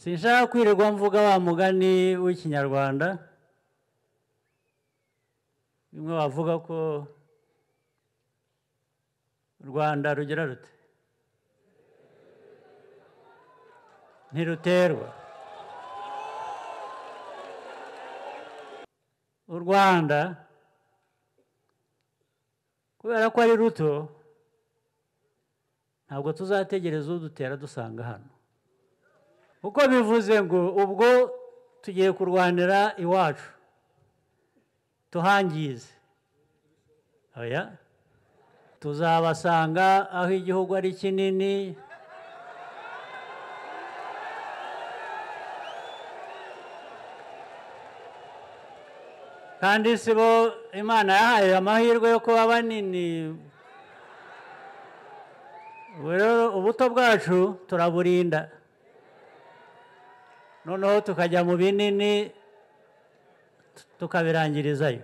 sinshaka kwirirwa mvuga wa mugani w'ikinyarwanda bimwe bavuga ko u rwanda rugira rute ntiruterwa u rwanda kubera ko ari ruto ntabwo tuzategereza udutera dusanga hano kuko bivuze ngo ubwo tugiye kurwanira iwacu tuhangize oya tuzabasanga aho igihugu ari kinini kandi si bo imana yahaye amahirwe yo kuba banini ubu rero ubuto bwacu turaburinda noneho tukajya mu binini tukabirangirizayo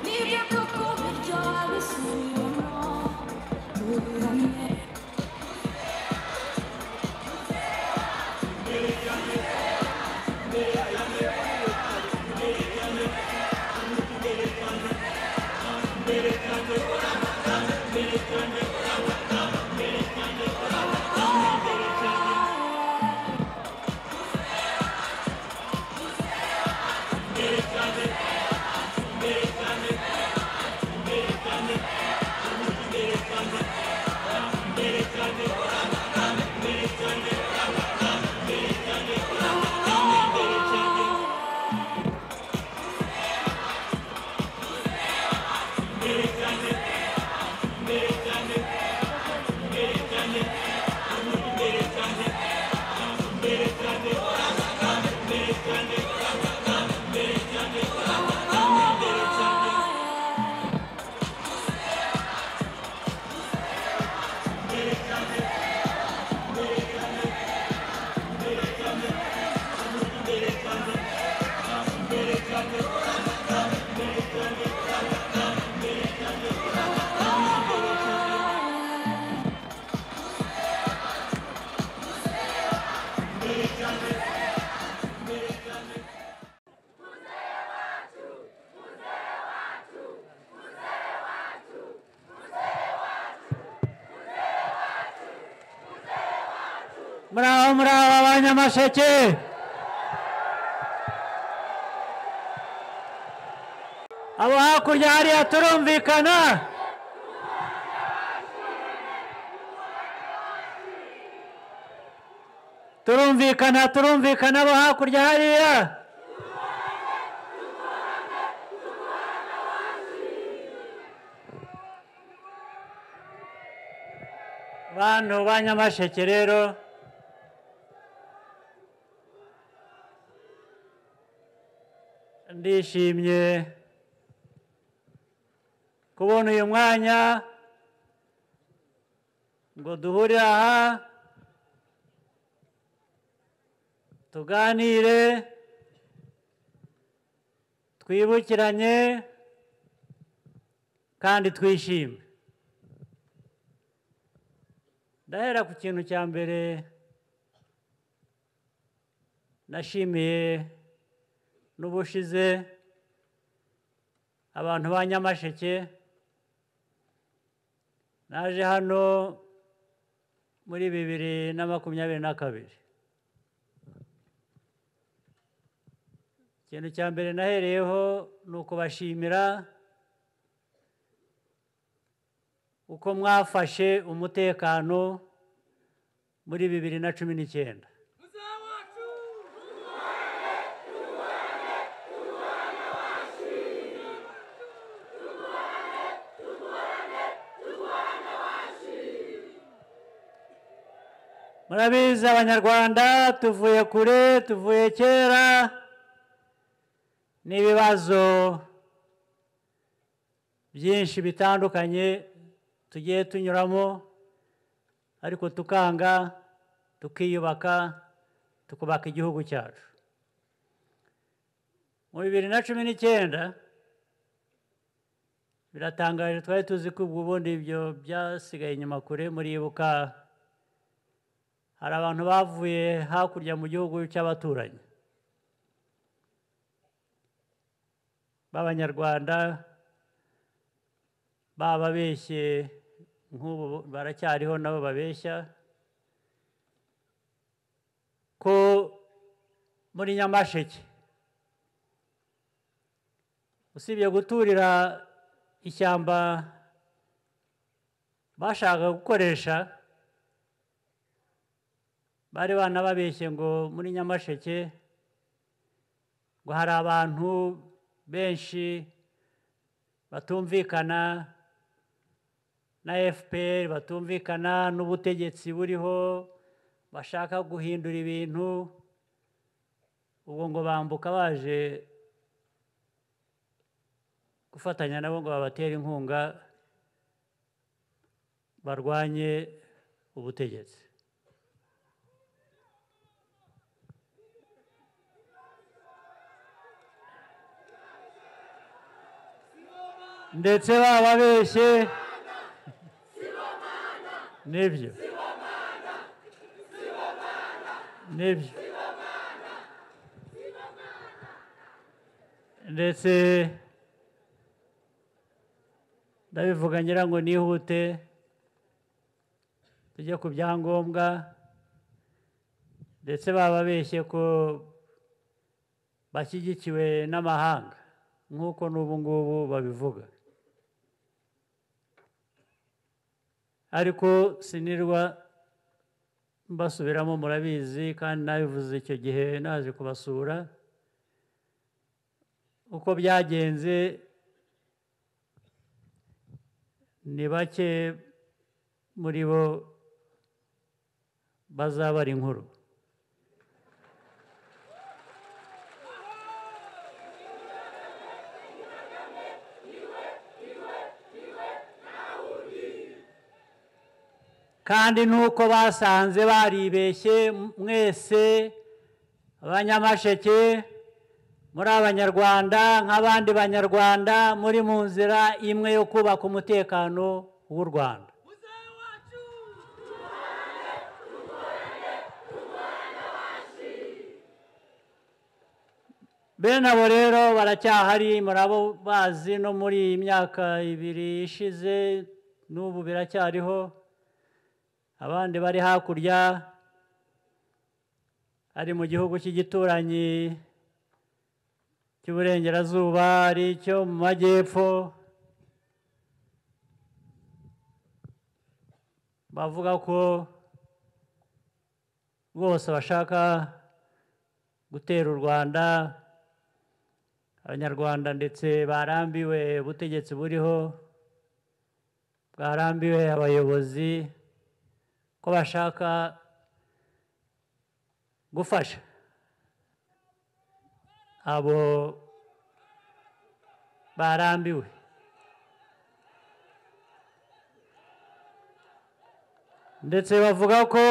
Nibyo koko muraho muraho abanyamasheke abo hakurya hariya turumvikana turumvikana turumvikana abo hakurya hariya bantu banyamasheke rero ndishimye kubona uyu mwanya ngo duhure aha tuganire twibukiranye kandi twishime ndahera ku kintu cya mbere nashimiye n'ubushize abantu ba nyamasheke naje hano muri bibiri na makumyabiri na kabiri ikintu cya mbere nahereyeho ni ukubashimira uko mwafashe umutekano muri bibiri na cumi n'icyenda murabizi abanyarwanda tuvuye kure tuvuye kera n'ibibazo byinshi bitandukanye tugiye tunyuramo ariko tukanga tukiyubaka tukubaka igihugu cyacu mu bibiri na cumi n'icyenda biratangaje twari tuzi ko ubwo ubundi ibyo byasigaye inyuma kure muribuka hari abantu bavuye hakurya mu gihugu cy'abaturanyi b'abanyarwanda bababeshye nk'ubu baracyariho nabo babeshya ko muri nyamasheke usibye guturira ishyamba bashaka gukoresha bari banababeshye ngo muri nyamasheke ngo hari abantu benshi batumvikana na fpr batumvikana n'ubutegetsi buriho bashaka guhindura ibintu ubwo ngo bambuka baje gufatanya nabo ngo babatere inkunga barwanye ubutegetsi ndetse bababeshye nibyo nibyo ndetse ndabivuga ngira ngo nihute tujye ku byangombwa ndetse bababeshye ko bashyigikiwe n'amahanga nk'uko n'ubu ngubu babivuga ariko sinirwa mbasubiramo murabizi kandi nabivuze icyo gihe naje kubasura uko byagenze ni bake muri bo bazabara inkuru kandi nuko basanze baribeshye mwese abanyamasheke muri abanyarwanda nk'abandi banyarwanda muri mu nzira imwe yo kubaka umutekano w'u rwanda bene abo rero baracyahari murabo bazi no muri iyi myaka ibiri ishize n'ubu biracyariho abandi bari hakurya ari mu gihugu cy'igituranyi cy'uburengerazuba ari icyo mu majyepfo bavuga ko rwose bashaka gutera u rwanda abanyarwanda ndetse barambiwe ubutegetsi buriho bwarambiwe abayobozi ko bashaka gufasha abo barambiwe ndetse bavuga ko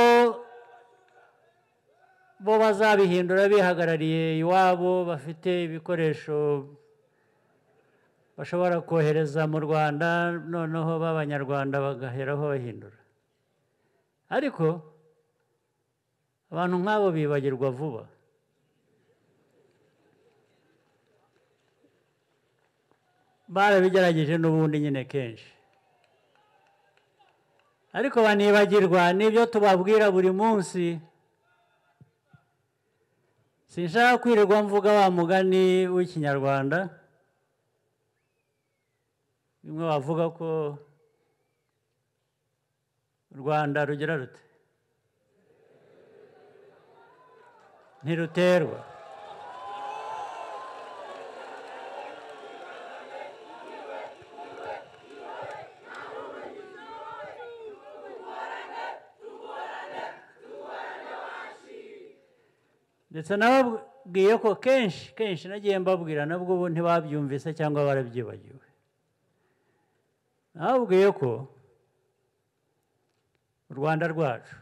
bo bazabihindura bihagarariye iwabo bafite ibikoresho bashobora kohereza mu rwanda noneho b'abanyarwanda bagaheraho bahindura ariko abantu nk'abo bibagirwa vuba barabigerageje n'ubundi nyine kenshi ariko banibagirwa n'ibyo tubabwira buri munsi sinshaka kwirirwa mvuga wa mugani w'ikinyarwanda bimwe bavuga ko u rwanda rugira rute ntiruterwa ndetse nababwiye ko kenshi kenshi nagiye mbabwira nabwo ubu ntibabyumvise cyangwa barabyibagiwe nababwiye ko u rwanda rwacu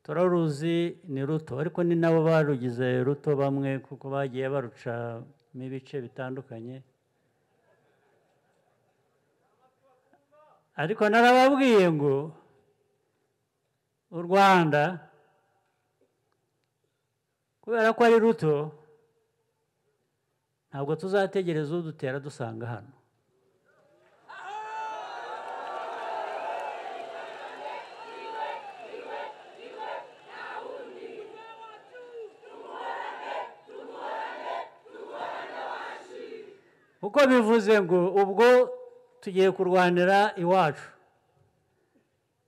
turaruzi ni ruto ariko ni nabo barugize ruto bamwe kuko bagiye barucamo ibice bitandukanye ariko narababwiye ngo u rwanda kubera ko ari ruto ntabwo tuzategereza udutera dusanga hano uko bivuze ngo ubwo tugiye kurwanira iwacu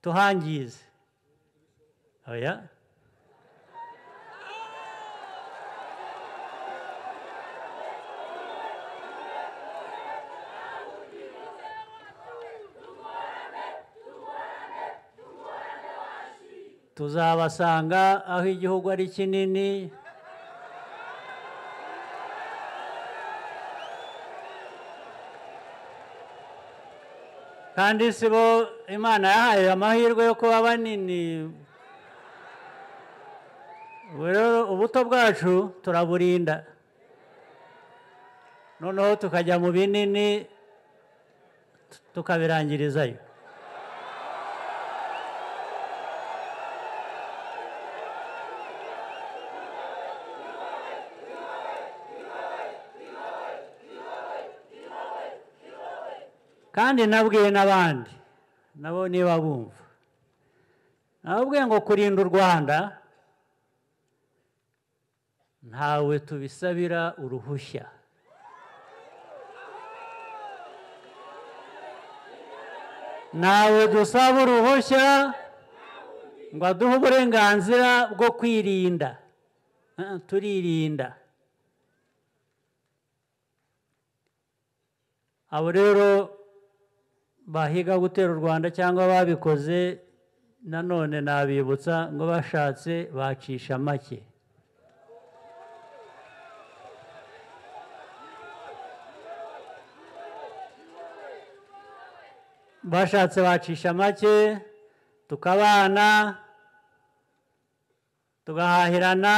tuhangize oya tuzabasanga aho igihugu ari kinini kandi si bo imana yahaye amahirwe yo kuba banini ubu rero ubuto bwacu turaburinda noneho tukajya mu binini tukabirangirizayo kandi nabwiye n'abandi nabo niba bumva nababwiye ngo kurinda u rwanda ntawe tubisabira uruhushya ntawe dusaba uruhushya ngo aduhe uburenganzira bwo kwirinda turirinda abo rero bahiga gutera u rwanda cyangwa babikoze nanone nabibutsa ngo bashatse bacisha make bashatse bacisha make tukabana tugahahirana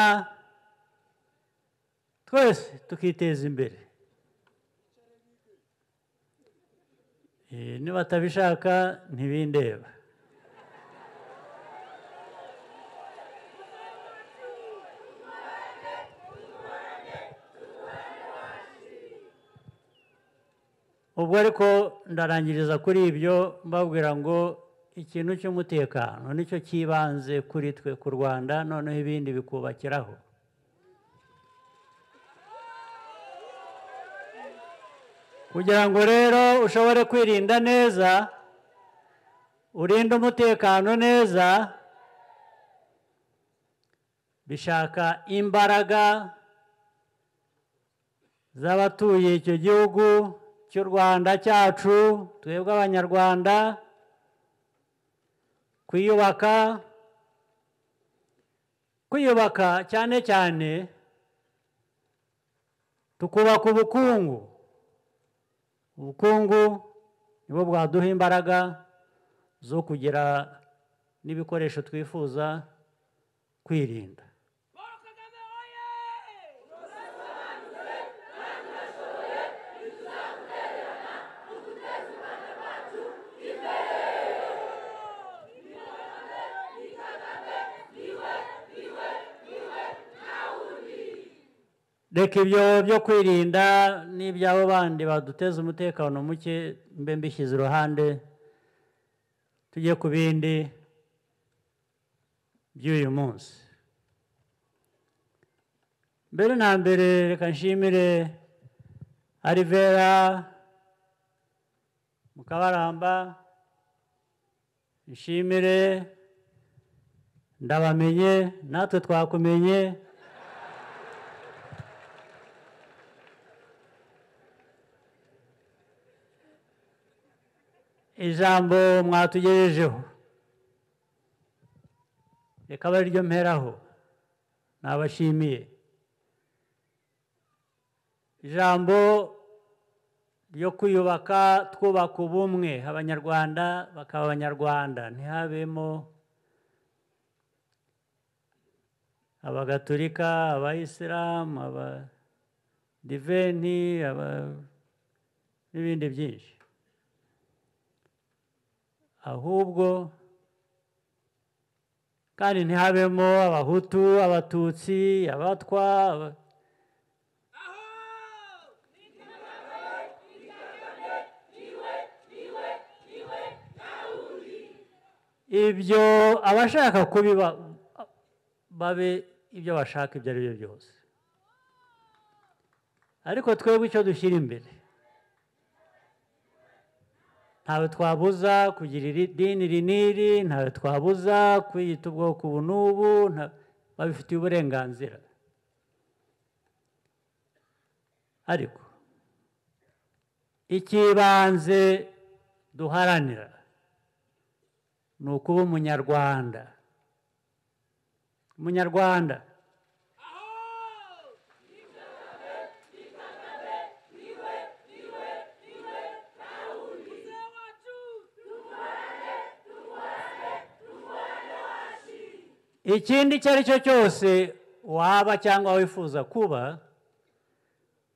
twese tukiteza imbere Eh, nibatabishaka ntibindeba ubwo ariko ndarangiriza kuri ibyo mbabwira ngo ikintu cy'umutekano nicyo cyibanze kuri twe ku rwanda noneho ibindi bikubakiraho kugira ngo rero ushobore kwirinda neza urinde umutekano neza bishaka imbaraga z'abatuye icyo gihugu cy'u rwanda cyacu twebwe abanyarwanda kwiyubaka kwiyubaka cyane cyane tukubaka ubukungu ubukungu nibo bwaduha imbaraga zo kugira n'ibikoresho twifuza kwirinda reka ibyo byo kwirinda n'iby'abo bandi baduteza umutekano muke mbe mbishyize iruhande tujye ku bindi by'uyu munsi mbere na mbere reka nshimire arivera mukabaramba nshimire ndabamenye natwe twakumenye ijambo mwatugejejeho reka abe ariryo mperaho nabashimiye ijambo ryo kwiyubaka twubaka ubumwe abanyarwanda bakaba abanyarwanda ntihabemo abagatulika abayisilamu abadiventi aba n'ibindi byinshi ahubwo kandi ntihabemo abahutu abatutsi abatwa aba- ibyo abashaka kubiba babe ibyo bashaka ibyo ari byo byose ariko twebwe icyo dushyira imbere ntawe twabuza kugira iri- idini iri n'iri ntawe twabuza kwiyita ubwoko ubu n'ubu nta- babifitiye uburenganzira ariko icy'ibanze duharanira ni ukuba umunyarwanda umunyarwanda ikindi icyo ari cyo cyose waba cyangwa wifuza kuba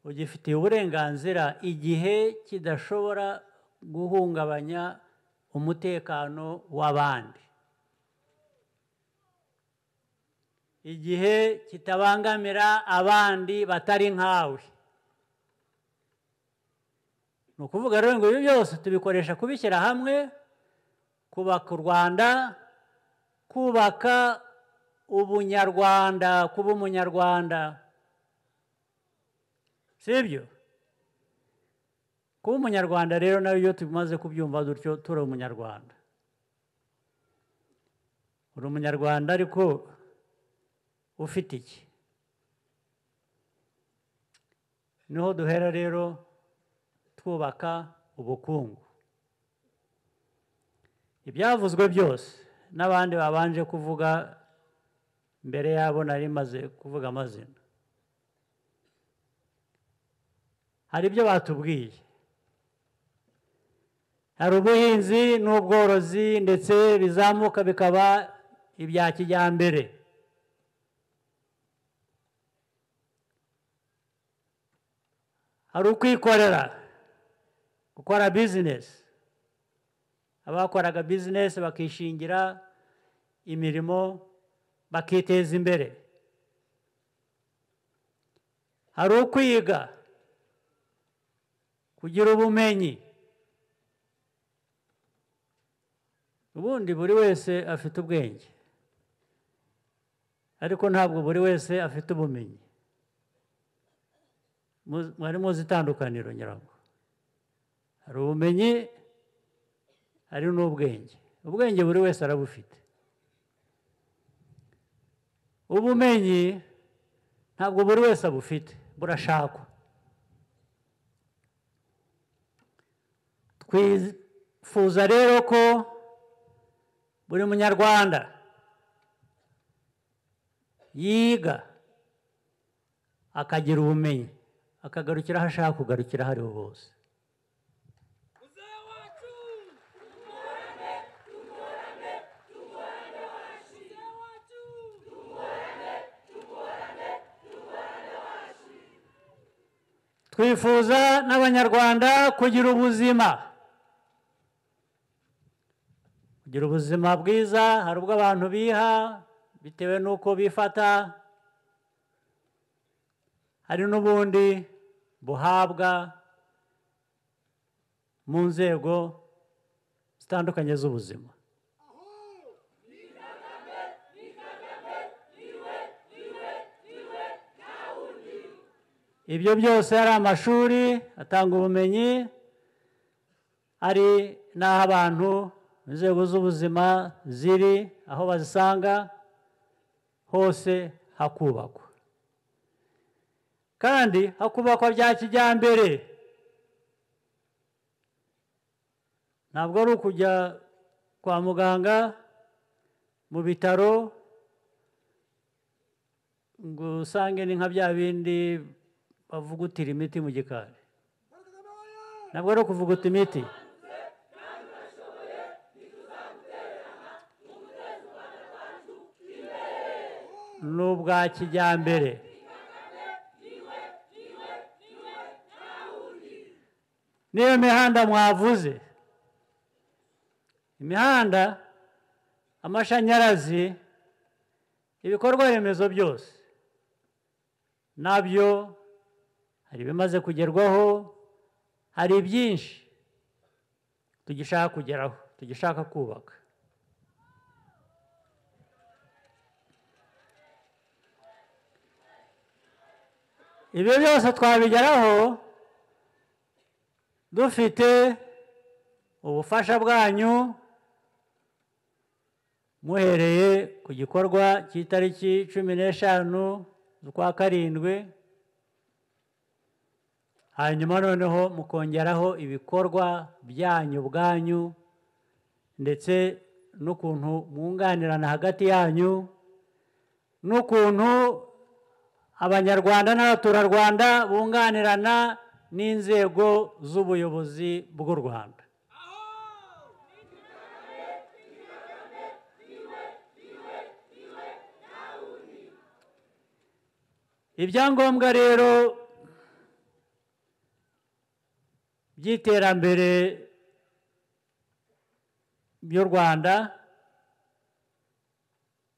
ugifitiye uburenganzira igihe kidashobora guhungabanya umutekano w'abandi igihe kitabangamira abandi batari nkawe ni ukuvuga rero ngo ibi byose tubikoresha kubishyira hamwe kubaka u rwanda kubaka ubunyarwanda kuba umunyarwanda sibyo kuba umunyarwanda rero nawe iyo tumaze kubyumva dutyo turi umunyarwanda uri umunyarwanda ariko ufite iki niho duhera rero twubaka ubukungu ibyavuzwe byose n'abandi babanje kuvuga mbere yabo nari maze kuvuga amazina hari ibyo batubwiye hari ubuhinzi n'ubworozi ndetse bizamuka bikaba ibya kijyambere hari ukwikorera gukora bizinesi abakoraga bizinesi bakishingira imirimo bakiteza imbere hari ukwiga kugira ubumenyi ubundi buri wese afite ubwenge ariko ntabwo buri wese afite ubumenyi mwari muzi itandukaniro nyirabwo hari ubumenyi hari n'ubwenge ubwenge buri wese arabufite ubumenyi ntabwo buri wese abufite burashakwa twifuza rero ko buri munyarwanda yiga akagira ubumenyi akagarukira aho ashaka kugarukira aho ariho hose twifuza n'abanyarwanda kugira ubuzima kugira ubuzima bwiza hari ubwo abantu biha bitewe n'uko bifata hari n'ubundi buhabwa mu nzego zitandukanye z'ubuzima ibyo byose hari amashuri atanga ubumenyi hari n'aho abantu inzego z'ubuzima ziri aho bazisanga hose hakubakwa kandi hakubakwa bya kijyambere ntabwo ari ukujya kwa muganga mu bitaro ngo usange ni nka bya bindi bavugutira imiti mu gikari ntabwo ari ukuvuguta imiti ni ubwa kijyambere n'iyo mihanda mwavuze imihanda amashanyarazi ibikorwa remezo byose nabyo hari ibimaze kugerwaho hari byinshi tugishaka kugeraho tugishaka kubaka ibyo byose twabigeraho dufite ubufasha bwanyu muhereye ku gikorwa cy'itariki cumi n'eshanu z'ukwa karindwi hanyuma noneho mukongeraho ibikorwa byanyu ubwanyu ndetse n'ukuntu mwunganirana hagati yanyu n'ukuntu abanyarwanda n'abaturarwanda bunganirana n'inzego z'ubuyobozi bw'u rwanda ibyangombwa rero by'iterambere by'u rwanda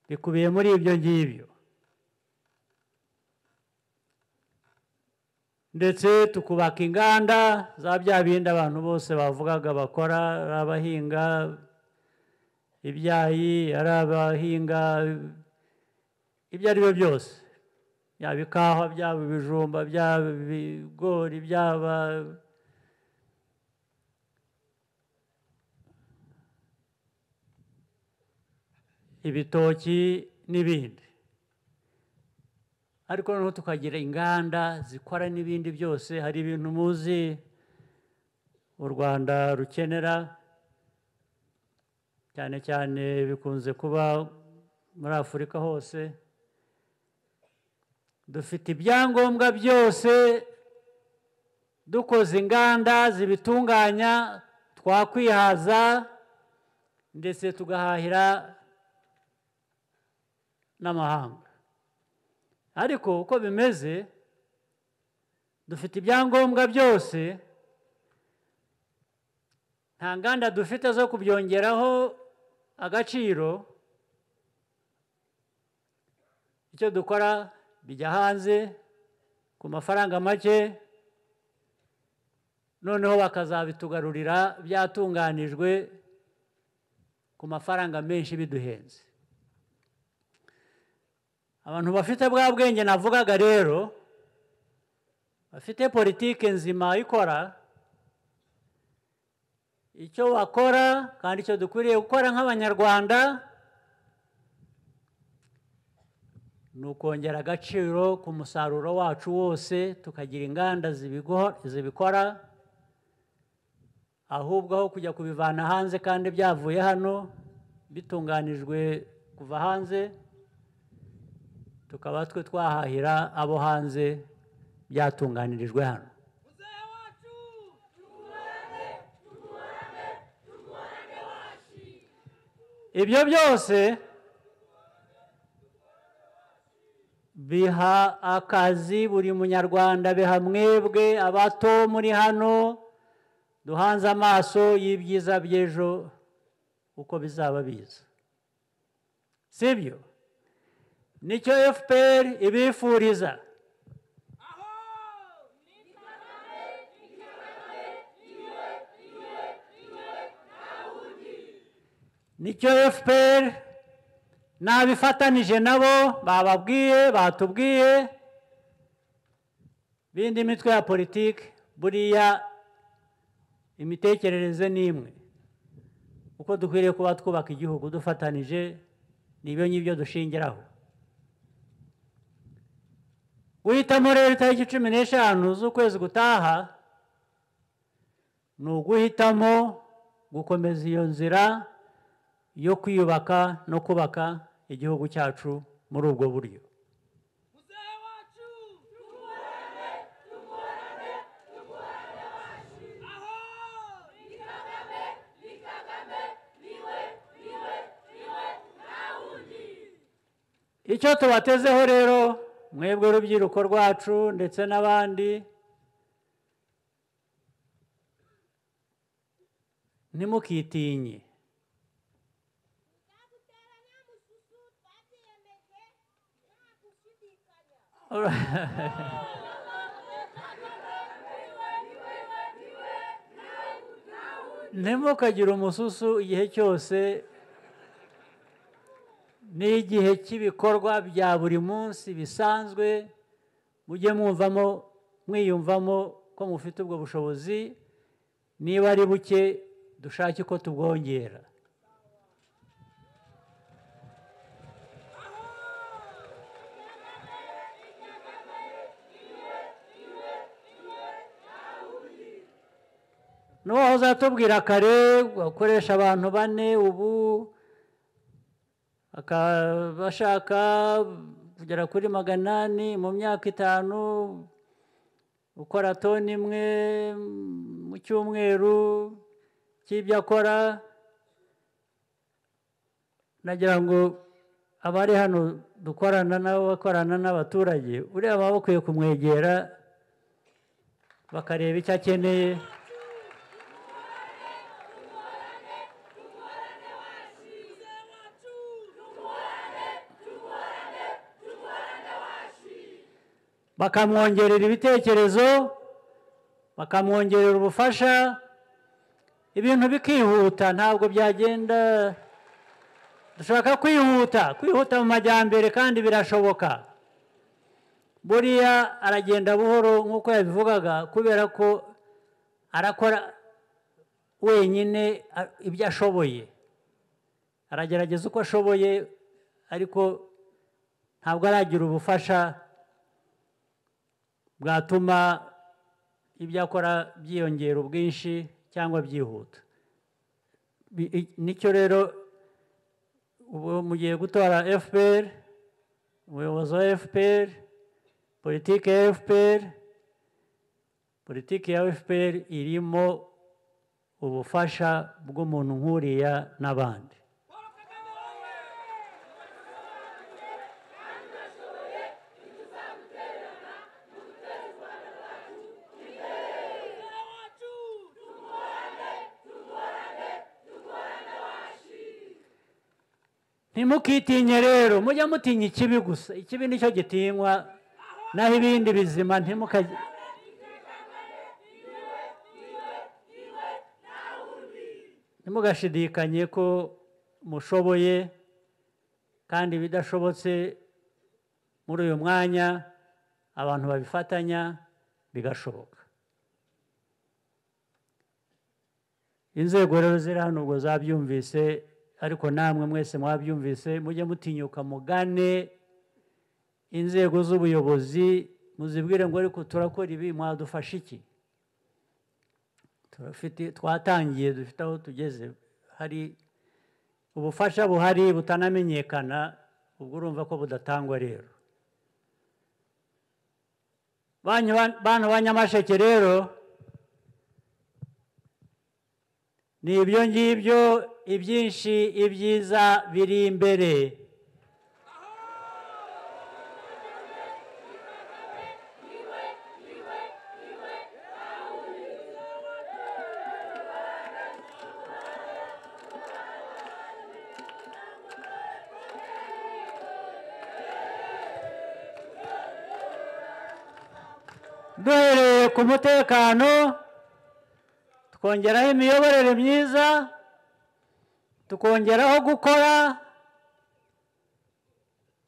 bikubiye muri ibyo ngibyo ndetse tukubaka inganda za bya bindi abantu bose bavugaga bakora ari abahinga ibyayi ari abahinga ibyo ari byo byose byaba ikawa byaba ibijumba byaba ibigori byaba ibitoki n'ibindi ariko noneho tukagira inganda zikora n'ibindi byose hari ibintu muzi u rwanda rukenera cyane cyane bikunze kuba muri afurika hose dufite ibyangombwa byose dukoze inganda zibitunganya twakwihaza ndetse tugahahira n'amahanga ariko uko bimeze dufite ibyangombwa byose nta nganda dufite zo kubyongeraho agaciro icyo dukora bijya hanze ku mafaranga make noneho bakazabitugarurira byatunganijwe ku mafaranga menshi biduhenze abantu bafite bwa bwenge navugaga rero bafite politike nzima ikora icyo wakora kandi icyo dukwiriye gukora nk'abanyarwanda ni ukongera agaciro ku musaruro wacu wose tukagira inganda zibikora ahubwo aho kujya kubivana hanze kandi byavuye hano bitunganijwe kuva hanze tukaba twe twahahira abo hanze byatunganirijwe hano ibyo byose biha akazi buri munyarwanda biha mwebwe abato muri hano duhanze amaso y'ibyiza by'ejo uko bizaba biza sibyo nicyo fpr ibifuriza nicyo fpr nabifatanije nabo bababwiye batubwiye bindi mitwe ya politiki buriya imitekerereze ni imwe uko dukwiriye kuba twubaka igihugu dufatanije nibyo ngibyo dushingiraho guhitamo rero itariki cumi n'eshanu z'ukwezi gutaha ni uguhitamo gukomeza iyo nzira yo kwiyubaka no kubaka igihugu cyacu muri ubwo buryo icyo tubatezeho rero mwebwe urubyiruko rwacu ndetse n'abandi ntimukitinye ntimukagire umususu igihe cyose n'igihe cy'ibikorwa bya buri munsi bisanzwe mujye mwumvamo mwiyumvamo ko mufite ubwo bushobozi niba ari buke dushake ko tubwongera n'uwahoze uzatubwira kare ukoresha abantu bane ubu bashaka kugera kuri magana ane mu myaka itanu ukora toni imwe mu cyumweru cy'ibyo akora nagira ngo abari hano dukorana nabo bakorana n'abaturage ureba baba bakwiye kumwegera bakareba icyo akeneye bakamwongerera ibitekerezo bakamwongerera ubufasha ibintu bikihuta ntabwo byagenda dushaka kwihuta kwihuta mu majyambere kandi birashoboka buriya aragenda buhoro nk'uko yabivugaga kubera ko arakora wenyine ibyo ashoboye aragerageza uko ashoboye ariko ntabwo aragira ubufasha bwatuma ibyo akora byiyongera ubwinshi cyangwa byihuta nicyo rero ubu mugiye gutora fpr umuyobozi wa fpr politiki ya fpr politiki ya fpr irimo ubufasha bw'umuntu nk'uriya n'abandi ntimukitinye rero mujya mutinya ikibi gusa ikibi nicyo gitinywa naho ibindi bizima ntimukajye ntimugashidikanye ko mushoboye kandi ibidashobotse muri uyu mwanya abantu babifatanya bigashoboka inzego rero ziri hano ubwo zabyumvise ariko namwe mwese mwabyumvise mujye mutinyuka mugane inzego z'ubuyobozi muzibwire ngo ariko turakora ibi mwadufasha iki twatangiye dufite aho tugeze hari ubufasha buhari butanamenyekana ubwo urumva ko budatangwa rero bana ba nyamasheke rero ni ibyo ngibyo ibyinshi ibyiza biri imbere duhereye ku mutekano tukongeraho imiyoborere myiza tukongeraho gukora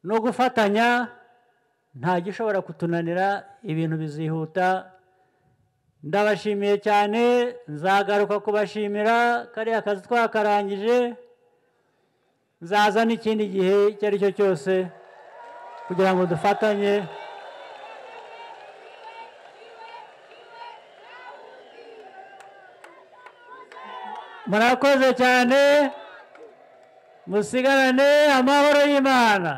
no gufatanya nta gishobora kutunanira ibintu bizihuta ndabashimiye cyane nzagaruka kubashimira kariya kazi twakarangije nzazana ikindi gihe icyo ari cyo cyose kugira ngo dufatanye murakoze cyane musigarane amahoro y'imana